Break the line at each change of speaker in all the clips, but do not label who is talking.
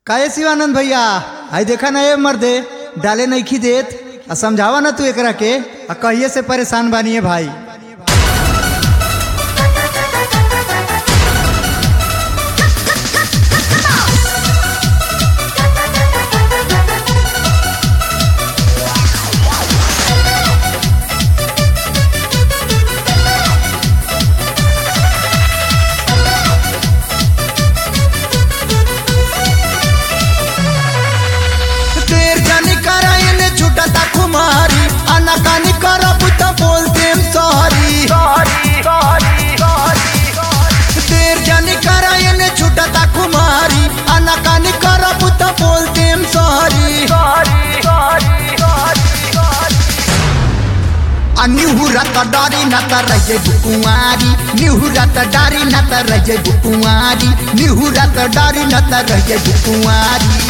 काहे शिवानंद भैया आई देखा ना ये मर्दे डाले नईखी देत आ समझावा ना तू एकरा के आ कहिए से परेशान बानिए भाई
देर जानी करायने छुटता कुमारी अनकानी करब त बोल देम सॉरी देर जानी करायने छुटता कुमारी अनकानी करब त बोल देम सॉरी निहुरा त डरी न त रहे कुमारी निहुरा त डरी न त रहे कुमारी निहुरा त डरी न त रहे कुमारी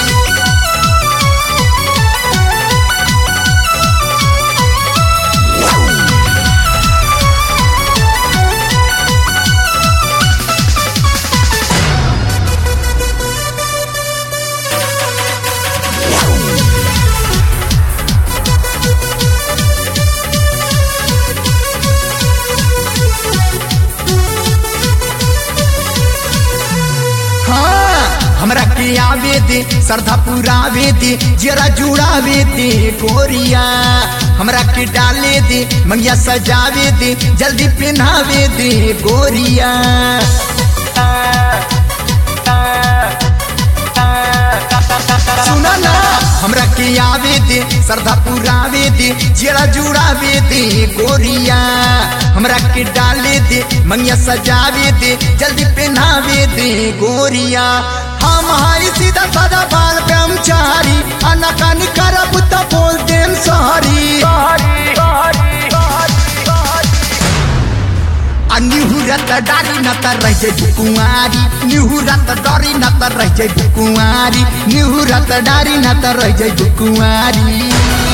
हाँ हमरा के आवे दे श्रद्धा पुरावे दे जरा जुड़ावे दे गोरिया हमरा के डाले दे मंगिया सजावे दे जल्दी पहनावे दे गोरिया सुना ना हमरा के आवे दे श्रद्धा पुरावे दे जरा जुड़ावे दे गोरिया हमरा के डाले दे मंगिया सजावे दे जल्दी पहनावे दे गोरिया हम हाई सीधा साधा बाल ब्रह्मचारी अनकानी करब त बोल देम सॉरी आ निहुरत डारी न त रह जाइ कुमारी निहुरत डरी न त रह जाइ कुमारी निहुरत डारी न त रह जाइ कुमारी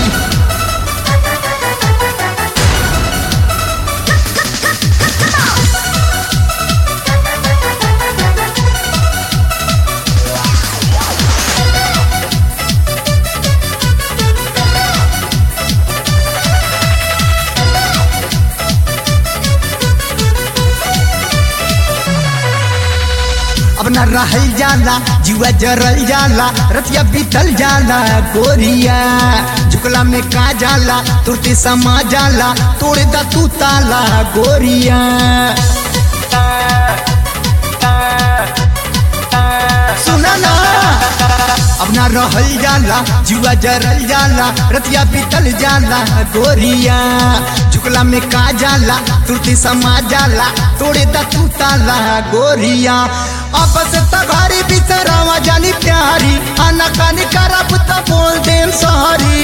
अब न रहल जाला जुआ जरल जाला रतिया बीतल जाला गोरिया झुकला में का जाला तुरते समा जाला तोड़ दा तू ताला गोरिया सुना ना अब ना रहल जाला जुआ जरल जाला रतिया बीतल जाला गोरिया झुकला में का जाला तुरती समा जाला तोड़े दा तू ताला गोरिया आपस तघारी बिसरावा जानी प्यारी आना कानी करब त बोल देम सॉरी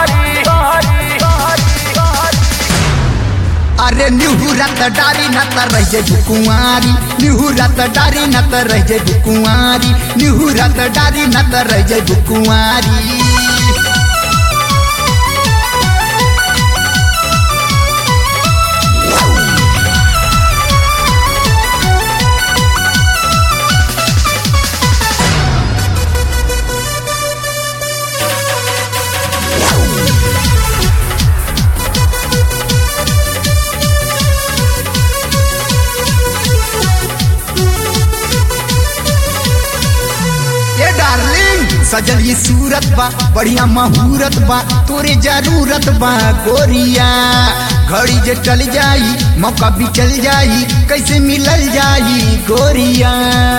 अरे निहुरत डारी न त रह जाइ कुंवारी निहुरत डारी न त रह जाइ कुंवारी निहुरत डारी न त रह जाइ कुंवारी ये डार्लिंग सजल ये सूरत बा बढ़िया महूरत बा तोरे जरूरत बा गोरिया घड़ी जे टल जाई मौका भी चल जाई कैसे मिलल जाई गोरिया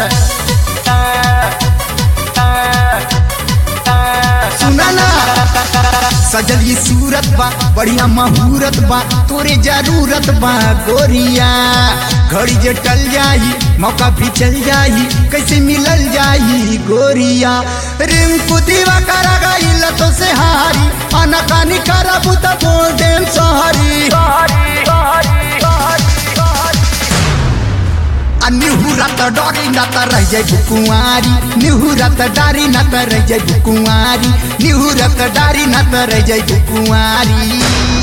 सुना ना सजल ये सूरत बा बढ़िया महूरत बा तोरे जरूरत बा गोरिया घड़ी जे टल जाई मौका भी चल जाई कैसे मिलल जाई गोरिया रिंकू दीवा करा गईल तो से हारी अनकानी करबू त बोल देम सॉरी आ निहुरत डरी न त रह जाइ कुंवारी निहुरत डारी न त रह जाइ कुंवारी निहुरत डारी न त रह जाइ कुंवारी